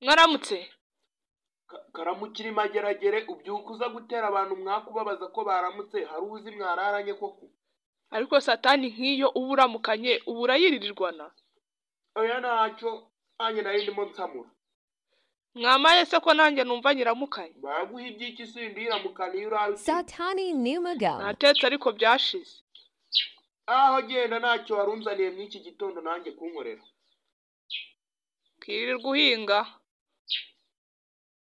mwaramutse karamukira imageragere ubyuka uza gutera abantu mwakubabaza ko baramutse hari uzi mwararanye koko ariko satani nk'iyo uba uramukanye uba urayiririrwana oya ntacyo nanjye nari ndimo nsamura mwamaye se ko nanjye numva nyiramukanye baraguha iby'iki sindi yiramukana iyo uraye uti, Satani knew Miguel. natetse ariko byashize aho genda ntacyo warunzaniye mw'iki gitondo nanjye kunkorera twirirwa uhinga